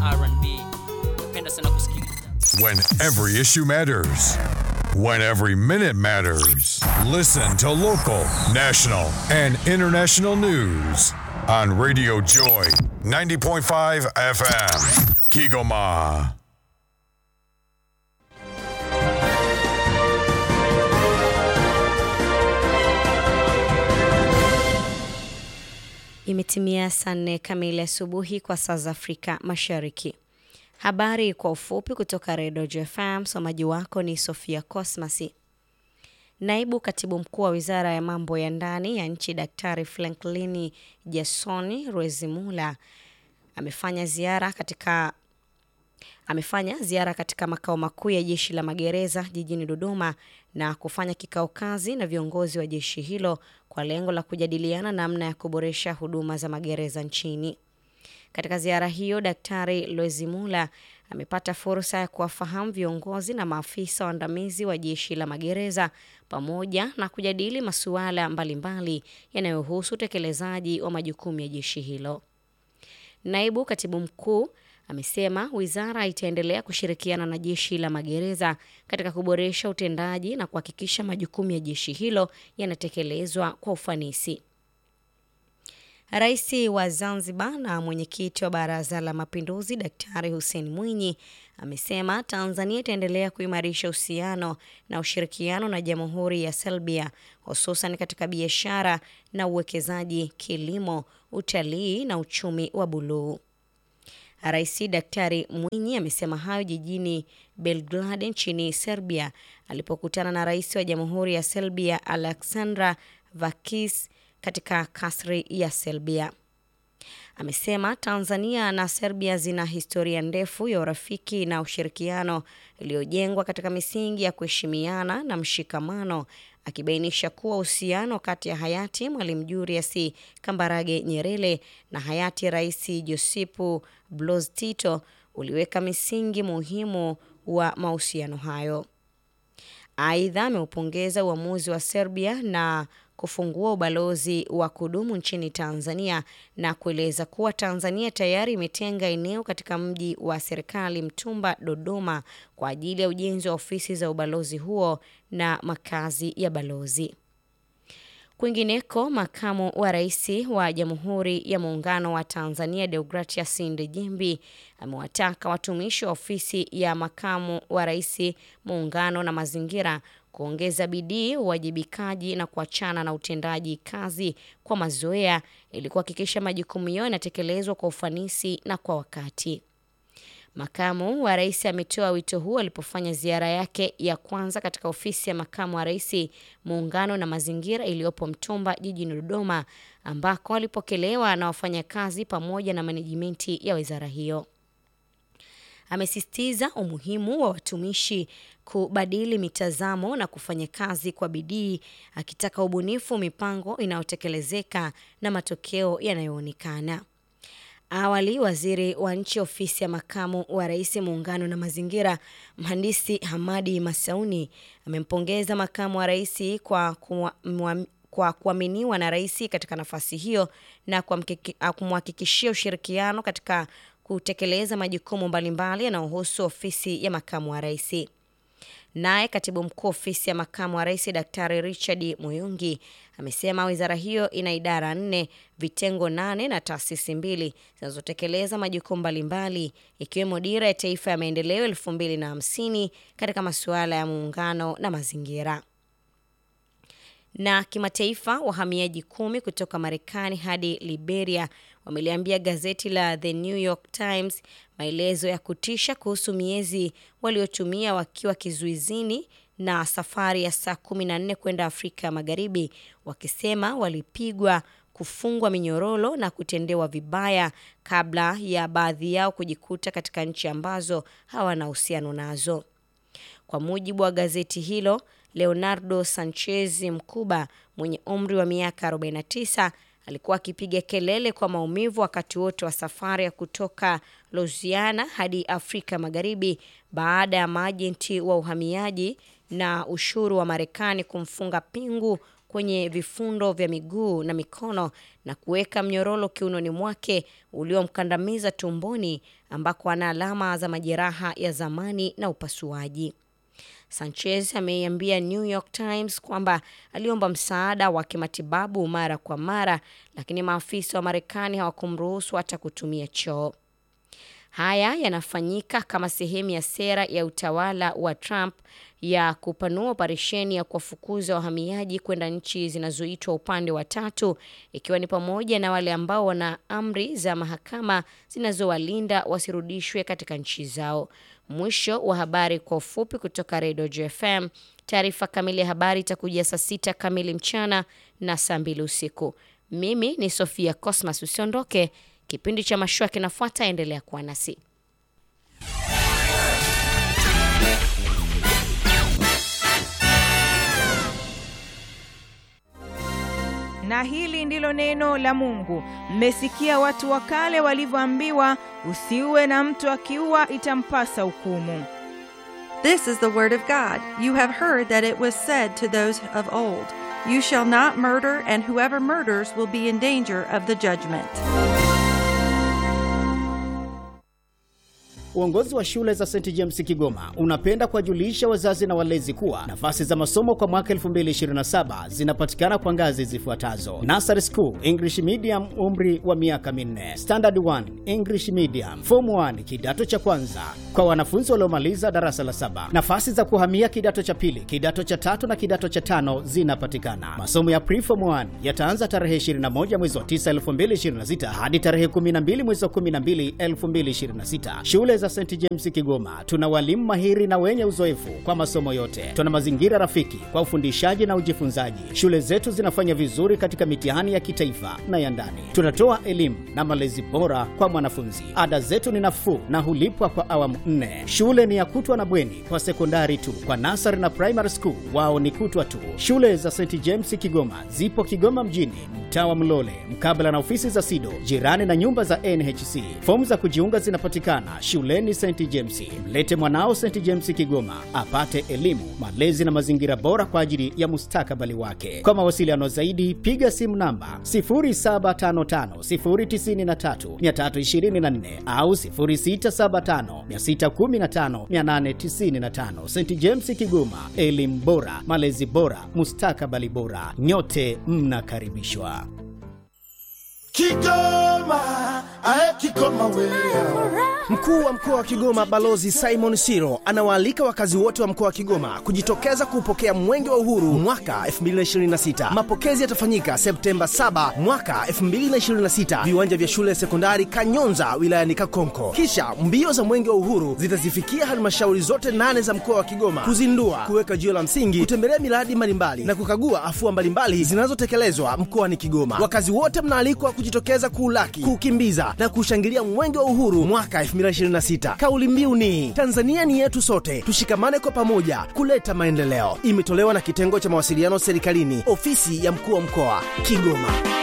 R&B. Napenda sana kusikiliza. When every issue matters. When every minute matters. Listen to local, national, and international news on Radio Joy 90.5 FM. Kigoma. Imetimia saa nne kamili asubuhi kwa saa za Afrika Mashariki. Habari kwa ufupi kutoka Redio JFM. Msomaji wako ni Sofia Cosmasi. Naibu katibu mkuu wa wizara ya mambo ya ndani ya nchi Daktari Franklini Jasoni Rwezimula amefanya ziara katika amefanya ziara katika makao makuu ya jeshi la magereza jijini Dodoma na kufanya kikao kazi na viongozi wa jeshi hilo kwa lengo la kujadiliana namna ya kuboresha huduma za magereza nchini. Katika ziara hiyo, Daktari Lwezimula amepata fursa ya kuwafahamu viongozi na maafisa waandamizi wa jeshi la magereza pamoja na kujadili masuala mbalimbali yanayohusu utekelezaji wa majukumu ya jeshi hilo. Naibu katibu mkuu amesema wizara itaendelea kushirikiana na jeshi la magereza katika kuboresha utendaji na kuhakikisha majukumu ya jeshi hilo yanatekelezwa kwa ufanisi. Rais wa Zanzibar na mwenyekiti wa Baraza la Mapinduzi Daktari Hussein Mwinyi amesema Tanzania itaendelea kuimarisha uhusiano na ushirikiano na Jamhuri ya Serbia hususan katika biashara na uwekezaji, kilimo, utalii na uchumi wa buluu. Rais Daktari Mwinyi amesema hayo jijini Belgrade nchini Serbia alipokutana na rais wa Jamhuri ya Serbia Aleksandar Vakis katika kasri ya Serbia. Amesema Tanzania na Serbia zina historia ndefu ya urafiki na ushirikiano iliyojengwa katika misingi ya kuheshimiana na mshikamano, akibainisha kuwa uhusiano kati ya hayati Mwalimu Julius Kambarage Nyerere na hayati Rais Josipu Broz Tito uliweka misingi muhimu wa mahusiano hayo. Aidha, ameupongeza uamuzi wa Serbia na kufungua ubalozi wa kudumu nchini Tanzania na kueleza kuwa Tanzania tayari imetenga eneo katika mji wa serikali Mtumba, Dodoma kwa ajili ya ujenzi wa ofisi za ubalozi huo na makazi ya balozi. Kwingineko, makamu wa rais wa Jamhuri ya Muungano wa Tanzania Deogratias Ndejembi amewataka watumishi wa ofisi ya makamu wa rais Muungano na Mazingira kuongeza bidii, uwajibikaji na kuachana na utendaji kazi kwa mazoea ili kuhakikisha majukumu yao yanatekelezwa kwa ufanisi na kwa wakati. Makamu wa rais ametoa wito huo alipofanya ziara yake ya kwanza katika ofisi ya makamu wa rais muungano na mazingira iliyopo Mtumba jijini Dodoma, ambako alipokelewa na wafanyakazi pamoja na manejimenti ya wizara hiyo. Amesisitiza umuhimu wa watumishi kubadili mitazamo na kufanya kazi kwa bidii, akitaka ubunifu, mipango inayotekelezeka na matokeo yanayoonekana. Awali, waziri wa nchi ofisi ya makamu wa rais muungano na mazingira, mhandisi Hamadi Masauni amempongeza makamu wa rais kwa kuwa, kwa kuaminiwa na rais katika nafasi hiyo na kumhakikishia ushirikiano katika kutekeleza majukumu mbalimbali yanayohusu ofisi ya makamu wa rais. Naye katibu mkuu ofisi ya makamu wa rais Daktari Richard Muyungi amesema wizara hiyo ina idara nne, vitengo nane na taasisi mbili zinazotekeleza majukumu mbalimbali ikiwemo dira ya taifa ya maendeleo elfu mbili na hamsini katika masuala ya muungano na mazingira. Na kimataifa, wahamiaji kumi kutoka Marekani hadi Liberia wameliambia gazeti la The New York Times maelezo ya kutisha kuhusu miezi waliotumia wakiwa kizuizini na safari ya saa kumi na nne kwenda Afrika Magharibi, wakisema walipigwa, kufungwa minyororo na kutendewa vibaya kabla ya baadhi yao kujikuta katika nchi ambazo hawana uhusiano nazo. Kwa mujibu wa gazeti hilo, Leonardo Sanchez Mkuba mwenye umri wa miaka 49 alikuwa akipiga kelele kwa maumivu wakati wote wa safari ya kutoka Louisiana hadi Afrika Magharibi baada ya maajenti wa uhamiaji na ushuru wa Marekani kumfunga pingu kwenye vifundo vya miguu na mikono na kuweka mnyororo kiunoni mwake uliomkandamiza tumboni ambako ana alama za majeraha ya zamani na upasuaji. Sanchez ameiambia New York Times kwamba aliomba msaada wa kimatibabu mara kwa mara, lakini maafisa wa Marekani hawakumruhusu hata kutumia choo. Haya yanafanyika kama sehemu ya sera ya utawala wa Trump ya kupanua operesheni ya kuwafukuza wahamiaji kwenda nchi zinazoitwa upande wa tatu, ikiwa ni pamoja na wale ambao wana amri za mahakama zinazowalinda wasirudishwe katika nchi zao. Mwisho wa habari kwa ufupi kutoka Redio JFM. Taarifa kamili ya habari itakujia saa sita kamili mchana na saa mbili usiku. Mimi ni Sofia Cosmas, usiondoke. Kipindi cha mashua kinafuata, endelea kuwa nasi. Na hili ndilo neno la Mungu. Mmesikia watu wa kale walivyoambiwa, usiue na mtu akiua itampasa hukumu. This is the word of God. You have heard that it was said to those of old, You shall not murder, and whoever murders will be in danger of the judgment. Uongozi wa shule za St James Kigoma unapenda kuwajulisha wazazi na walezi kuwa nafasi za masomo kwa mwaka 2027 zinapatikana kwa ngazi zifuatazo: Nursery School English Medium, umri wa miaka minne; Standard 1 English Medium; Form 1 kidato cha kwanza kwa wanafunzi waliomaliza darasa la saba. Nafasi za kuhamia kidato cha pili, kidato cha tatu na kidato cha tano zinapatikana. Masomo ya Pre-Form 1 yataanza tarehe 21 mwezi wa 9 2026 hadi tarehe 12 mwezi wa 12 2026. Shule za St James Kigoma tuna walimu mahiri na wenye uzoefu kwa masomo yote. Tuna mazingira rafiki kwa ufundishaji na ujifunzaji. Shule zetu zinafanya vizuri katika mitihani ya kitaifa na ya ndani. Tunatoa elimu na malezi bora kwa mwanafunzi. Ada zetu ni nafuu na hulipwa kwa awamu nne. Shule ni ya kutwa na bweni kwa sekondari tu. Kwa nasari na primary school wao ni kutwa tu. Shule za St James Kigoma zipo Kigoma mjini, mtaa wa Mlole, mkabala na ofisi za SIDO, jirani na nyumba za NHC. Fomu za kujiunga zinapatikana shuleni St James. Mlete mwanao St James Kigoma apate elimu, malezi na mazingira bora kwa ajili ya mustakabali wake. Kwa mawasiliano zaidi, piga simu namba 0755093324 au 0675615895. St James Kigoma, elimu bora, malezi bora, mustakabali bora. Nyote mnakaribishwa. Kigoma, ae Kigoma wewe. Mkuu wa mkoa wa Kigoma Balozi Simon Siro anawaalika wakazi wote wa mkoa wa Kigoma kujitokeza kuupokea Mwenge wa Uhuru mwaka 2026. Mapokezi yatafanyika Septemba 7 mwaka 2026, viwanja vya shule ya sekondari Kanyonza wilayani Kakonko. Kisha mbio za Mwenge wa Uhuru zitazifikia halmashauri zote nane za mkoa wa Kigoma kuzindua, kuweka jiwe la msingi, kutembelea miradi mbalimbali na kukagua afua mbalimbali zinazotekelezwa mkoani Kigoma. Wakazi wote mnaalikwa kujitokeza kuulaki, kuukimbiza na kushangilia Mwenge wa Uhuru mwaka 2026. Kauli mbiu ni Tanzania ni yetu sote, tushikamane kwa pamoja kuleta maendeleo. Imetolewa na kitengo cha mawasiliano serikalini, ofisi ya mkuu wa mkoa Kigoma.